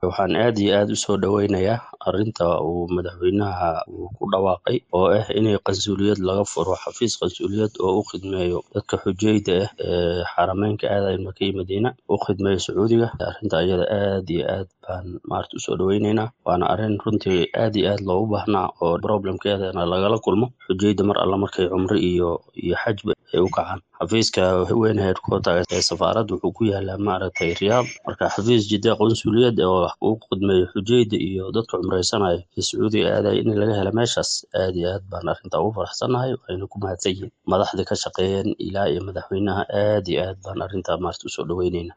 waxaan aad iyo aad u soo dhoweynayaa arrinta uu madaxweynaha uu ku dhawaaqay oo ah inay qansuliyad laga furo xafiis qansuliyad oo u khidmeeyo dadka xujayda ah ee xarameynka aadaya maka iyo madiina u khidmeeyo sacuudiga arrinta ayada aad iyo aad baan maarata usoo dhoweyneynaa waana arrin runtii aad iyo aad loogu baahnaa oo problemkeedana lagala kulmo xujayda mar alla markay cumro iyo iyo xajba ay u kacaan xafiiska weyn heerkotaga ee safaaradda wuxuu ku yaalaa maaragtay riyaad marka xafiis jidda qansuliyad oo uu khidmeeyo xujayda iyo dadka cumreysanaya ee sacuudiga aadaya in laga helo meeshaas aad iyo aad baan arrintaa ugu faraxsannahay wayna ku mahadsan yihiin madaxda ka shaqeeyeen ilaa iyo madaxweynaha aad iyo aad baan arrintaa maarata usoo dhoweyneynaa